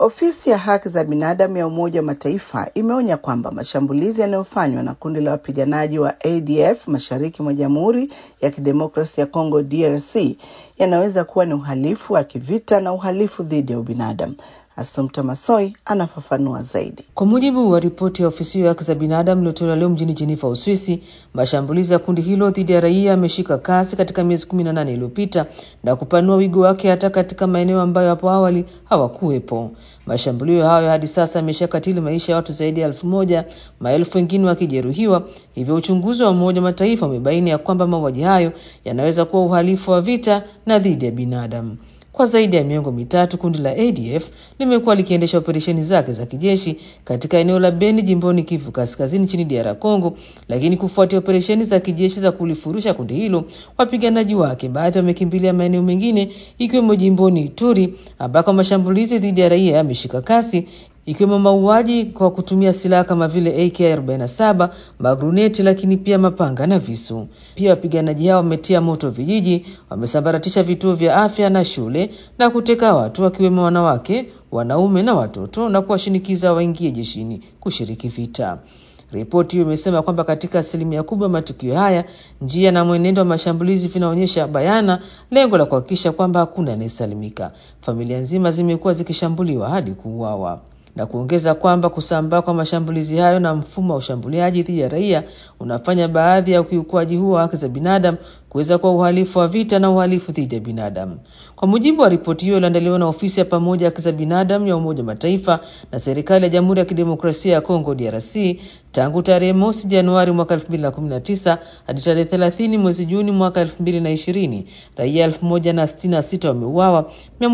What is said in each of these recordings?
Ofisi ya haki za binadamu ya Umoja wa Mataifa imeonya kwamba mashambulizi yanayofanywa na kundi la wapiganaji wa ADF mashariki mwa Jamhuri ya Kidemokrasia ya Kongo DRC yanaweza kuwa ni uhalifu wa kivita na uhalifu dhidi ya ubinadamu. Assumpta Masoi anafafanua zaidi. Kwa mujibu wa ripoti ya ofisi ya haki za binadamu iliyotolewa leo mjini Geneva, Uswisi, mashambulizi ya kundi hilo dhidi ya raia yameshika kasi katika miezi kumi na nane iliyopita na kupanua wigo wake hata katika maeneo ambayo hapo awali hawakuwepo. Mashambulio hayo hadi sasa yameshakatili maisha ya watu zaidi ya elfu moja, maelfu wengine wakijeruhiwa. Hivyo uchunguzi wa Umoja wa Mataifa umebaini ya kwamba mauaji hayo yanaweza kuwa uhalifu wa vita na dhidi ya binadamu. Kwa zaidi ya miongo mitatu kundi la ADF limekuwa likiendesha operesheni zake za kijeshi katika eneo la Beni jimboni Kivu Kaskazini nchini DR Congo, lakini kufuatia operesheni za kijeshi za kulifurusha kundi hilo, wapiganaji wake baadhi wamekimbilia maeneo mengine ikiwemo jimboni Ituri ambako mashambulizi dhidi ya raia yameshika kasi ikiwemo mauaji kwa kutumia silaha kama vile AK47, magruneti, lakini pia mapanga na visu. Pia wapiganaji hao wametia moto vijiji, wamesambaratisha vituo vya afya na shule na kuteka watu wakiwemo wanawake, wanaume na watoto na kuwashinikiza waingie jeshini kushiriki vita. Ripoti hiyo imesema kwamba katika asilimia kubwa ya matukio haya, njia na mwenendo wa mashambulizi vinaonyesha bayana lengo la kuhakikisha kwamba hakuna anayesalimika. Familia nzima zimekuwa zikishambuliwa hadi kuuawa na kuongeza kwamba kusambaa kwa mashambulizi hayo na mfumo wa ushambuliaji dhidi ya raia unafanya baadhi ya ukiukwaji huo wa haki za binadamu kuweza kuwa uhalifu wa vita na uhalifu dhidi ya binadamu. Kwa mujibu wa ripoti hiyo iliyoandaliwa na ofisi ya pamoja haki za binadamu ya Umoja wa Mataifa na serikali ya Jamhuri ya Kidemokrasia ya Kongo DRC, tangu tarehe mosi Januari mwaka 2019 hadi tarehe 30 mwezi Juni mwaka 2020, raia 1066 wameuawa,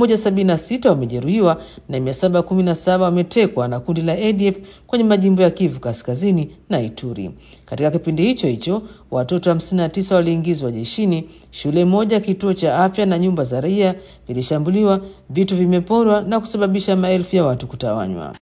176 wamejeruhiwa na 717 wametekwa na kundi la ADF kwenye majimbo ya Kivu Kaskazini na Ituri. Katika kipindi hicho hicho watoto 59 waliingizwa jeshini, shule moja, kituo cha afya na nyumba za raia vilishambuliwa, vitu vimeporwa na kusababisha maelfu ya watu kutawanywa.